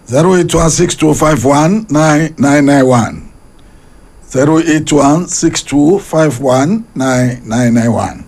zero eight one six two five one nine nine nine one zero eight one six two five one nine nine nine one.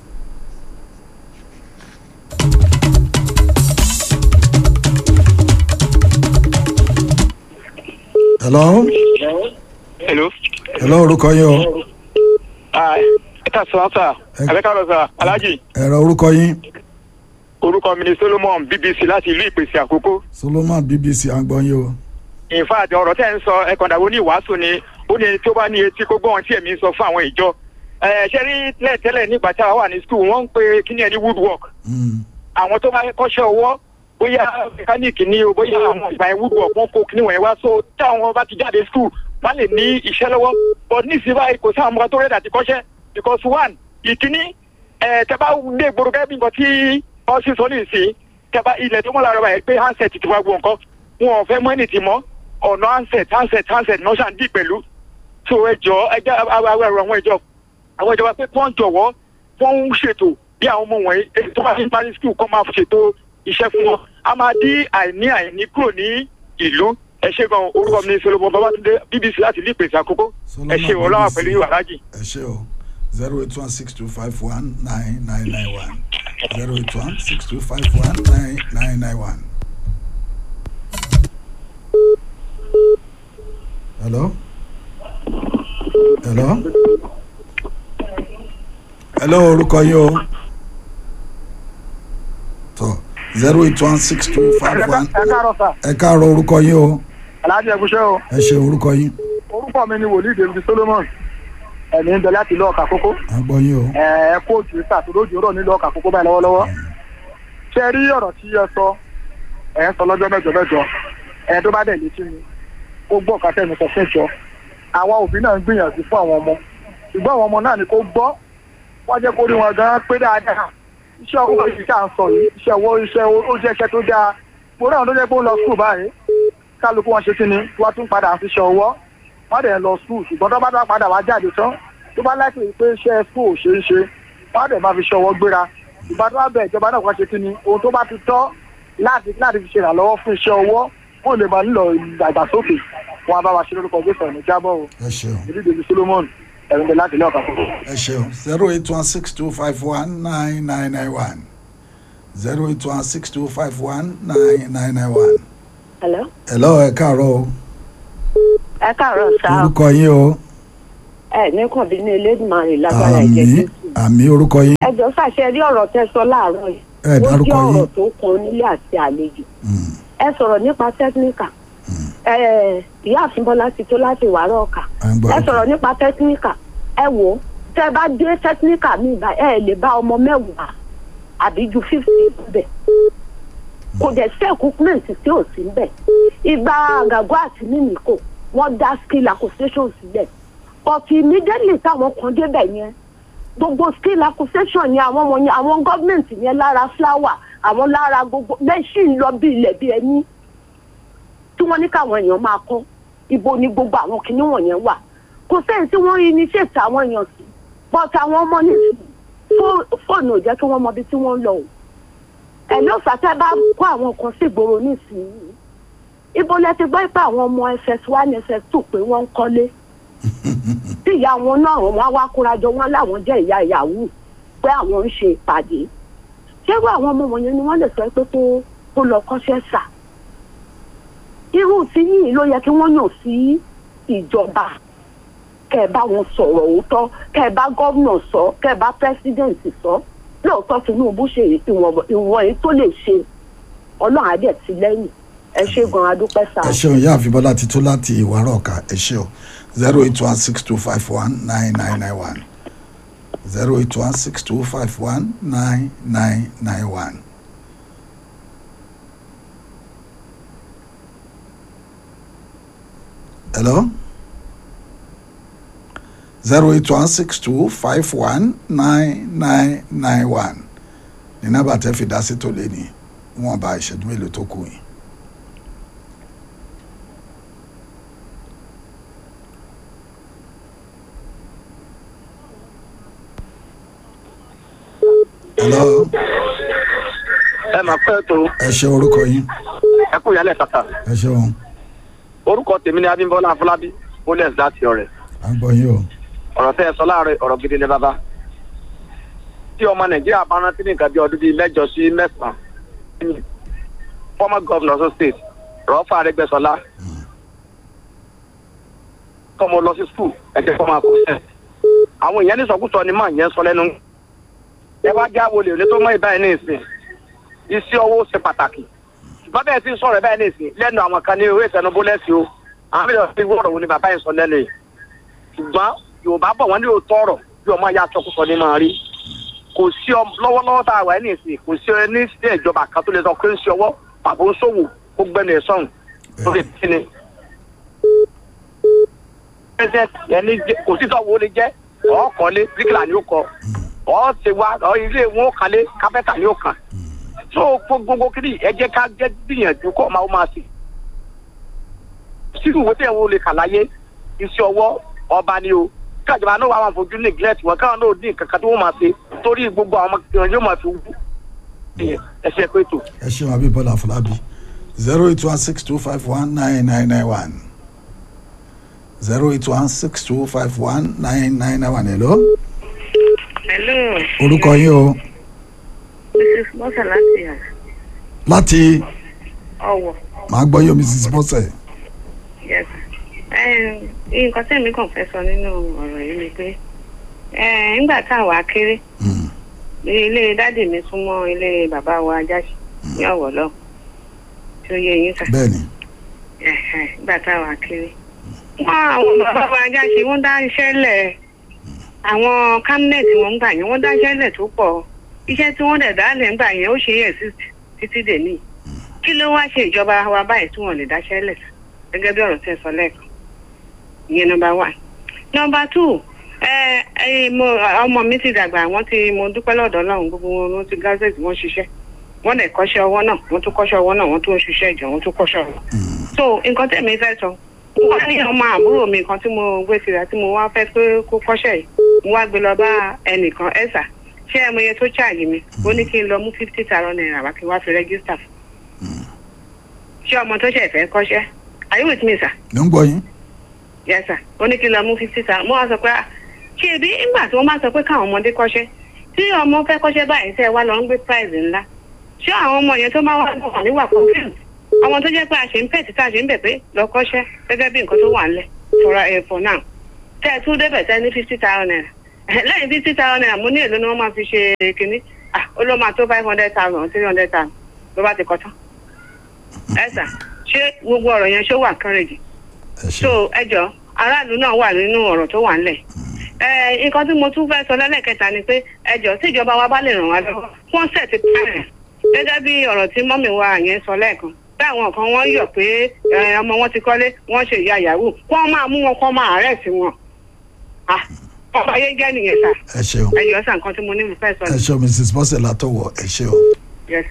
hello hello. hello orúkọ yín o ẹ ká sọ sá ẹ ká lọ sá alájì ẹ̀rọ orúkọ yín orúkọ mi ni solomon bbc láti ìlú ìpèsè àkókò. solomon bbc à ń gbọ́ yín o. in fact ọ̀rọ̀ tẹ́ ń sọ ẹ̀kọ́ndàwó ní ìwàásù ni ó ní ẹni tó bá ní etí kó gbọ́ ohun tí èmi ń sọ fún àwọn ìjọ. ẹ ṣe rí tẹ́lẹ̀tẹ́lẹ̀ nígbà tí a wà ní school wọ́n ń pe kíní ẹni woodwork. Mm. àwọn tó bá kọ́ṣẹ́ ọwọ́ bóyá mẹkáníìkì ni o bóyá àwọn ìgbà yẹn woodwork wọn kó kíní wọ̀nyẹn wá so táwọn bá ti jáde school wọ́n lè ní iṣẹ́ lọ́wọ́ but nísìnyí báyìí kò sáwọn ọmọ tó rẹ̀ dàtí kọ́ṣẹ́ because one ìkíní ẹ̀ tẹ́ bá dé gbòòrò gẹ́gẹ́ bí nǹkan tí wọ́n sì sọ ní ìsìn tẹ́ bá ilẹ̀ tó mọ́ lára báyìí pé handset ti wá gbọ́ nǹkan wọn ò fẹ́ mọ́ ẹni tì mọ́ ọ̀nà handset handset handset náà ṣàn dì pẹ̀lú so ẹ jọ ẹ jẹ́ àwọn àwọn ìjọ àwọn ìjọba pé kí wọ́n jọ̀wọ́ wọ́n ń ṣètò bí àwọn ọmọ wọ̀nyí èyí tó bá fi ń parí skul kọ́ máa ṣètò iṣẹ́ fún wọn a máa dí àìní àìní kúrò ní ìlú ẹ ṣe gan orúkọ mi ní solomon babatunde bbc láti ilé ìpèsè àkókò ẹ ṣe Solomon ọlọ́wà BBC. pẹ̀lú ìwàlájì. ẹ ṣe o zero eight one six two five one nine nine nine one zero eight one six two five one nine nine nine one. hello hello hello orúkọ yín o tó zero eight one six two five one ẹ káàárọ̀ sà ẹ káàárọ̀ orúkọ yín o aláàjì ẹkúṣẹ́ o ẹ ṣe orúkọ yín orúkọ mi ni wòlíì david solomon ẹ̀mí ń bẹ láti ìlú ọ̀kà kókó à ń gbọ́ yín o ẹ ẹ kóòtù sàtò lójú ọ̀rọ̀ nílùú ọ̀kà kókó báyìí lọ́wọ́lọ́wọ́ ṣé ẹ rí ọ̀rọ̀ tí ẹ sọ ẹ ń sọ lọ́jọ́ mẹ́jọ mẹ́jọ ẹ tó bá dẹ̀ létí mi ó gbọ́ ọ̀kà tẹ̀mí sọ fún ìjọ àwa òbí náà ń gbìyànjú fún àwọn ọmọ ṣùgbọ́n àwọn ọmọ náà ni kó gbọ́ wọ́n jẹ́ kó rí wọn gan pé dáadáa iṣẹ́ owó yìí tá à ń sọ yìí iṣẹ́ owó iṣẹ́ ó jẹ́ iṣẹ́ tó dáa mo rí àwọn tó jẹ́ pé ó ń lọ skul báyìí kálukú wọn ṣe kí ni wọ́n tún padà ń fiṣẹ́ ọwọ́ wọ́n dẹ̀ ń lọ skul ṣùgbọ́n tó bá dá padà wá jáde tán tó bá láti rí i pé iṣẹ́ skul ò ṣe é ṣe wọ́n á dẹ̀ máa fi ṣe ọwọ́ gbéra ìgbà tó bá bẹ̀ ìjọba náà kàn ṣe kí ni ohun tó bá ti tọ́ láti láti fi ṣe ìrànlọ́wọ́ fún iṣẹ́ ọwọ́ kó lè máa nílò ìdàgbàsókè wọn á bá wa ṣe lórúkọ gbèsè ọ̀nà jábọ̀ o ẹ ṣeun. ìdí david solomon ẹ̀rùn bẹ̀ láti ilé ọ̀kà fún ẹ ṣeun zero eight one six two five one nine nine nine one zero eight one six two five one nine nine nine one. Hello. hello ẹ káàárọ̀ o ẹ káàárọ̀ sá o orúkọ yín o ẹ ní kàn bí ní elédùnmarè lágbára àmì ẹ̀jẹ̀ jésù. àmì orúkọ yín ẹ jọ fàṣẹ rí ọ̀rọ̀ tẹ́ sọ láàárọ̀ yìí. ẹ ó dárúkọ jẹ́ yín ọ̀rọ̀ tó kan onílé àti àlejò. Mm, ẹ sọ̀rọ̀ nípa tẹkíníkà. ẹ ìyá àfínbọ́lá ti tó láti wàárọ̀ ọ̀kà. à ń gbọ́ ẹ sọ̀rọ̀ nípa tẹkíníkà. ẹ wò ó tẹ́ bá dé tẹkíníkà mi ìbá ẹ lè bá ọmọ mẹ́wàá àbí ju fífi bẹ̀. kò dẹ̀ sí equipment tí ò sí bẹ̀. ìgbà àgàgọ́ àti mímíkò wọ́n dá skill acquisition sílẹ̀ but immediately táwọn kan débẹ̀ yẹn gbogbo skill acquisition yẹn àwọn ọmọ yẹn àwọn gọ́ọ̀mẹ̀ntì yẹn lára flower àwọn lára gbogbo mẹ́ṣìn lọ bí ilẹ̀ bí ẹni tí wọ́n ní káwọn èèyàn máa kọ́ ibo ni gbogbo àwọn kinní wọ̀nyẹn wà kò sẹ́yìn tí wọ́n initiate àwọn èèyàn sí but àwọn ọmọ ní fóònù ò jẹ́ kí wọ́n mọ ibi tí wọ́n ń lọ o ẹ̀ ló fàtẹ́ bá kó àwọn kan sí ìgboro nísìnyí ibo lẹ ti gbọ́ pé àwọn ọmọ ss one ss two pé wọ́n ń kọ́lé tí ìyá wọn náà wọn á wá kórajọ wọn láwọn jẹ́ ìyá ìyàwó pé àwọn ń ṣe ìpàdé ṣérú àwọn ọmọ wọ̀nyẹn ni wọ́n lè sọ pé kó kó lọ kọ́ṣẹ́ sà irú tí yìí ló yẹ kí wọ́n yàn sí ìjọba kẹ́ ẹ bá wọn sọ̀rọ̀ òótọ́ kẹ́ ẹ bá gómìnà sọ kẹ́ ẹ bá pẹ́sidẹ̀ǹtì sọ lóòótọ́ Tinubu ṣe ìwọ̀n èyí tó lè ṣe ọlọ́run á dẹ̀ ti lẹ́yìn ẹ ṣe gan adúpẹ́ sá. ẹ ṣeun ìyá àfibọ́lá ti tó láti ìwárọ̀ ọ̀ka ẹ ṣe o zero eight one six two five one nine nine nine one zero eight one six two five one nine nine nine one. hello zero eight one six two five one nine nine nine one ní nọ́mbà tẹ́ fi dá sí tó lé ní wọ́n bá ìṣẹ́jú mélòó tó kù yìí. hello ẹ máa pẹ́ tó ẹ ṣe orúkọ yín ẹ kú ìyálẹ̀ tata ẹ ṣeun orúkọ tèmi ni abímbọ́lá afọlábí bólẹ̀s láti ọ̀rẹ́ à ń gbọ́ yín o ọ̀rọ̀ tẹ́ ẹ sọ láàárọ̀ ọ̀rọ̀ gidi ni bàbá tí ọmọ nàìjíríà bá rántí ní nǹkan bí ọdún bíi mẹ́jọ sí mẹ́sàn-án former governor of state rọ́fà arẹ́gbẹ́sọlá kọ́mọ lọ sí skul ẹ̀jẹ̀ kọ́ máa kó sẹ́ àwọn èèyàn ní sọkúsọ ni máa yẹn sọ lẹ́nu ẹ wá já wọlé òní tó mọ ìbáyìí ní ìsìn iṣẹ́ owó ṣe pàtàkì ṣùgbọ́n bẹ́ẹ̀ ti ń sọ̀rọ̀ ìbáyìí ní ìsìn lẹ́nu àwọn kan ní ewé ìtẹnubó lẹ́sìn o àwọn mìíràn ti wọ̀rọ̀ wo ni bàbá yẹn sọ lẹ́nu yìí ṣùgbọ́n yorùbá bọ̀ wọ́n ní òótọ́ ọ̀rọ̀ bí ọmọ ya sọkúsọ ní máa rí kò sí ọ lọ́wọ́lọ́wọ́ tá a wà ní ìsìn kò sí ní sí ìjọba kan tó lè sọ pé ń ṣe ọwọ́ pàbó ń ṣòwò ó gbẹnu ẹ̀ sọ̀hún tó lè bí ni. president ẹni jẹ- kò sí tọ́wọ́ lè jẹ́ ọ̀ọ́kọ́lé bíríkìlà ni ó kọ ọ̀ọ́ ṣe wá ọ̀ ilé wọn ó kalẹ̀ kápẹ́tà ni ó kàn tó gbogbo kiri ẹ jẹ́ ká jẹ́ gbìyànjú kọ́ máa ó máa sì. sínú ìwé tẹ̀ wọ́n lè kà láyé iṣẹ́ ọwọ́ ọba ni o kájọba náà wà wọn fojú neglect wọn káwọn náà ní nǹkan kan tí wọ́n máa ṣe torí gbogbo àwọn ọmọ kìnìún yóò máa fi wú ẹsẹ̀ pé tó. ẹ ṣeun abímbọ́lá afọlábí zero eight one six two five one nine nine nine one zero eight one six two five one nine nine nine one hello hello orúkọ yín o mrs bọ́sà láti yàn láti ọ̀wọ̀ màá gbọ́ yóò mrs bọ́sẹ̀ yes Em, nǹkan tẹ̀mí kàn fẹ́ sọ nínú ọ̀rọ̀ yìí ni pé em, nígbà tá a wà kéré Mm, ilé dádì mi súnmọ́ ilé bàbá wa ajáṣe ní ọ̀wọ̀ lọ tí ó yẹ yín sà bẹ́ẹ̀ ni Ẹ̀hẹ̀, nígbà tá a wà kéré wọ́n àwọn bàbá wa ajáṣe wọ́n dá iṣẹ́ lẹ̀ àwọn kámínẹ̀tì wọn ń gbà yẹn wọ́n dá iṣẹ́ lẹ̀ tó pọ̀ iṣẹ́ tí wọ́n dẹ̀ dá lẹ̀ ń gbà yẹn ó ṣe é sí títí dè ní kí ló wá ṣe ìjọba wa báyìí tí wọ́n lè dáṣẹ́ lẹ̀ gẹ́gẹ́ bí ọ̀rọ̀ tẹ́ sọ lẹ́ẹ̀kan ìyẹn nọmba one nọmba two ẹ ẹ mo ọmọ mi ti dàgbà wọ́n ti mo dúpẹ́ lọ́dọ̀ Ọlọ́run gbogbo wọn wọ́n ti gazette wọ́n ṣiṣẹ́ wọ́n dẹ̀ kọ́ṣẹ́ ọwọ́ náà wọ́n tún kọ́ṣẹ́ ọwọ́ náà wọ́n tún ń ṣiṣẹ́ ìjọ wọ́n tún kọ́ṣẹ́ ọwọ́ so nǹkan tẹ̀mí fẹ́ sọ wọ́n ní ọmọ àbúrò mi kan tí mo gbé tìrà tí mo wá fẹ́ pé kó kọ́ṣẹ́ yìí mo wá gbé lọ bá ẹnìkan ẹ̀sà ṣé ẹ mọ iye tó ṣáàyè mi ó ní kí n lọ mú fifty thousand naira wá kí n wá fi rẹ́gísítà fún ṣé ọmọ tó ṣẹ̀ fẹ́ kọ́ṣẹ́ are you with me sir? ló ń gbọ́ yín yes sir ó ní kí n lọ mú fifty thousand mo wá sọ pé ah, ṣé ebi ńgbà tí wọ́n bá sọ pé káwọn ọmọdé kọ́ṣẹ́ tí ọmọ fẹ́ kọ́ṣẹ́ báyìí tẹ́ ẹ wá lọ ń gbé prize ńlá ṣé àwọn ọmọ yẹn tó máa wá bọ̀ níwà confused àwọn tó jẹ́ pé a ṣe ń pẹ̀ títà ṣe ń bẹ̀ pé lọ kọ́ṣẹ́ gẹ́gẹ́ bí nǹkan tó wà ńlẹ̀ for uh, for now tẹ́ ẹ tún débẹ̀ tẹ́ ní fifty thousand naira lẹ́yìn fifty thousand naira mo ní èlò ni wọ́n máa fi ṣe kínní ah ó ló máa tó five hundred thousand three hundred thousand ló bá ti kọ́ tán ẹ sà ṣé gbogbo ọ̀rọ̀ yẹn ṣó wà kárẹ̀jì ẹ so ṣeun ẹjọ aráàlú náà wà nínú ọ̀rọ̀ tó wà ńlẹ̀ ẹ nǹkan tí mo tún fẹ́ sọ lẹ́lẹ́kẹta ni pé ẹjọ tí ìjọba wa bá lè ràn wá lọ́wọ́ wọ́n sẹ̀tì pààyàn gẹ́gẹ́ bí ọ̀rọ̀ tí mọ́mì wa yẹn sọ lẹ́ẹ̀kan bí àwọn kan wọ́n yọ̀ pé ẹ, ọmọ wọn ti kọ́lé wọ́n ṣe ìyá yahoo wọ́n máa mú wọn kọ́ máa àárẹ̀ sí wọn Ah, ọmọ ayé jẹ́ nìyẹn sà ẹ ṣeun ẹjọ sà nǹkan tí mo ní mo fẹ́ sọ ẹ ni ṣeun mrs bọ́sẹ̀ látọ̀wọ̀ ẹ ṣeun. yes.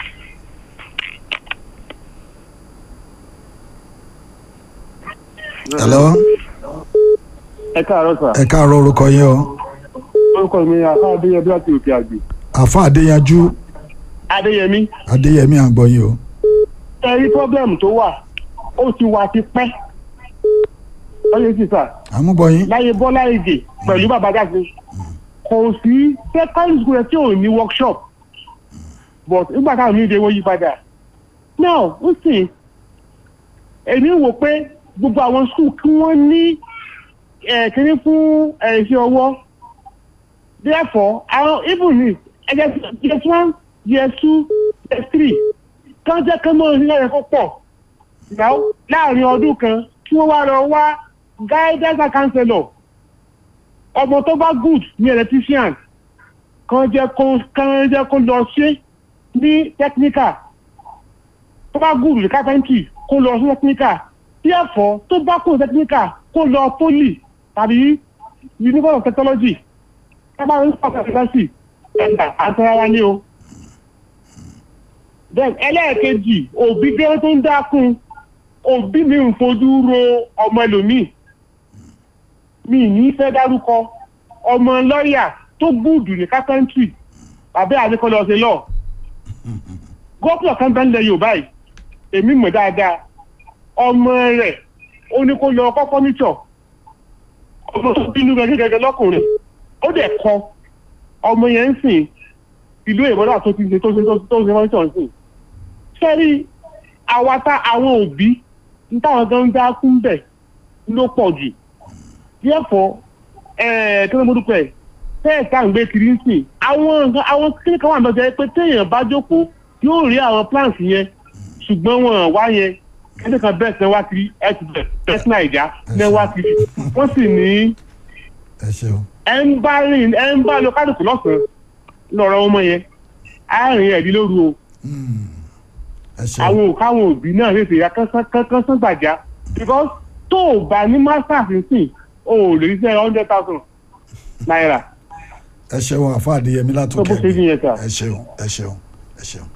hello ẹ káàárọ̀ sà ẹ káàárọ̀ orúkọ yín o orúkọ mi àfa adéyẹmí láti òkè àgbè. àfa adéyanjú adéyẹmí adéyẹmí à ń gbọ́ yín o ẹ rí pọ́blẹ́mù tó wà ó ti wà ti pẹ́ ọyẹ sì sà à ń gbọ́ yín láyé bọ́lá èdè pẹ̀lú bàbá jáde kò sí secondary school yẹn tí ò ní workshop but nígbà táwọn míì dé wọ́n yí padà now ó sì èmi wò pé gbogbo àwọn school kí wọ́n ní ẹ̀ kíní fún ẹ̀ iṣẹ́ ọwọ́ therefore àwọn even if ẹ̀jẹ̀ year one year two year three kán jẹ́ kán mọ́ ilé ẹ̀kọ́ pọ̀ now láàrin ọdún kan kí wọ́n wá lọ wá guidance and counselor ọmọ tó bá good ní electrician kan jẹ́ kó kan jẹ́ kó lọ ṣe ní technical tó bá good ní carpentry kó lọ sí technical therefore tó bá kó technical kó lọ poly tàbí university of technology tábà ń sọ̀rọ̀ university ẹ̀dà àtẹ̀rara ní o. then ẹlẹ́ẹ̀kejì òbí gẹ́gẹ́ tó ń dákun òbí mi ń fojú ro ọmọ ẹlòmíì mi ní fẹ́ dárúkọ ọmọ lọ́ọ̀yà tó gbúdù ní kápẹ́ńtì tàbí àdékọ́lọ́ ṣe lọ. gómìnà kan bẹ́ẹ̀ ń lẹ yorùbá yìí èmi mọ̀ dáadáa ọmọ rẹ̀ ó ní kó lọ kọ́ fọ́níṣọ̀ ọmọ tó bínú gẹ́gẹ́ lọ́kùnrin ó dẹ̀ kọ ọmọ yẹn ń sìn ìlú ìbọdà tó ti ṣe tó ṣe tó ṣe fọ́níṣọ̀ ń sìn sẹ́rí àwa tá àwọn òbí ń táwọn gan ń dá kún bẹ̀ ló pọ̀ jù díẹ̀fọ́ ẹ̀ẹ́ kí ló mọ́ dúpẹ́ tẹ́ẹ̀ tá à ń gbé kiri ń sìn àwọn nǹkan àwọn kíni kan wà lọ́jọ́ pé téèyàn bá jókòó yóò rí àwọn plants yẹn ṣùgbọ́n wọn wá yẹn ẹni kan bẹ́ẹ̀ sẹ́ wá kiri ẹ̀ ti bẹ̀ bẹ́ẹ̀ sí nàìjà ní wá kiri wọ́n sì ní ẹ ṣeun ẹ̀ ń bá rìn ẹ̀ ń bá lọ kálukú lọ́sàn-án lọ́rọ̀ ọmọ yẹn àárín ẹ̀dí lóru o Mm. ẹ ṣeun àwọn òkáwọn òbí náà lè ṣe ya kánkán sán gbàjá because tó o bá ní masters nsìn o ò lè rí sẹ́ hundred thousand naira ẹ ṣeun àfa àdéyẹmí tó bó látòkè ṣe yín yẹn sà. ẹ ṣeun ẹ ṣeun ẹ ṣeun.